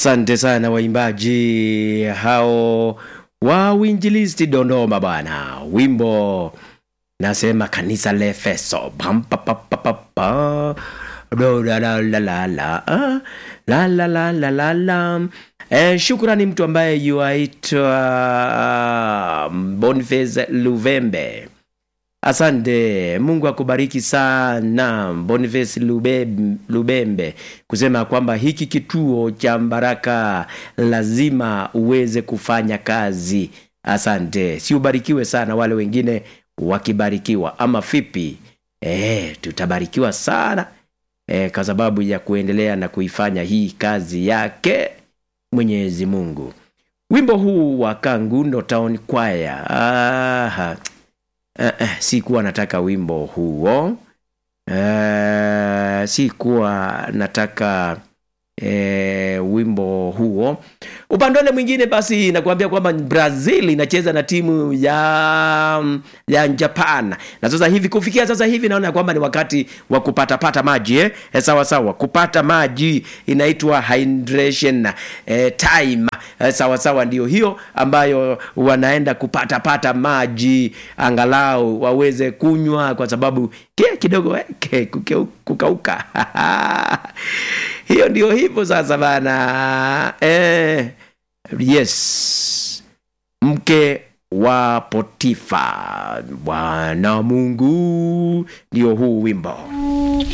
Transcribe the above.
Asante sana waimbaji hao wa uinjilisti Dodoma bwana, wimbo nasema kanisa la Efeso Pam, pa, pa, pa, pa, pa. Do, la, la, la, la, la, ah. la, la, la, la, la, la. Eh, shukrani mtu ambaye yuaitwa Boniface Luvembe. Asante, Mungu akubariki sana Boniface Lube, Lubembe kusema kwamba hiki kituo cha Mbaraka lazima uweze kufanya kazi. Asante, si ubarikiwe sana, wale wengine wakibarikiwa ama vipi? Eh, tutabarikiwa sana eh, kwa sababu ya kuendelea na kuifanya hii kazi yake Mwenyezi Mungu. Wimbo huu wa Kangundo Town Choir. Aha. Eh, eh, sikuwa nataka wimbo huo eh, sikuwa nataka eh, wimbo huo upande ule mwingine basi nakuambia kwamba brazil inacheza na timu ya ya japan na sasa hivi kufikia sasa hivi naona kwamba ni wakati wa kupatapata maji eh? Eh, sawa sawa kupata maji inaitwa hydration eh, time eh, sawa sawa ndio hiyo ambayo wanaenda kupatapata maji angalau waweze kunywa kwa sababu kia kidogo eh, ke- kuke- kukauka hiyo ndio hivyo sasa bana eh, yes mke wa potifa bwana mungu ndio huu wimbo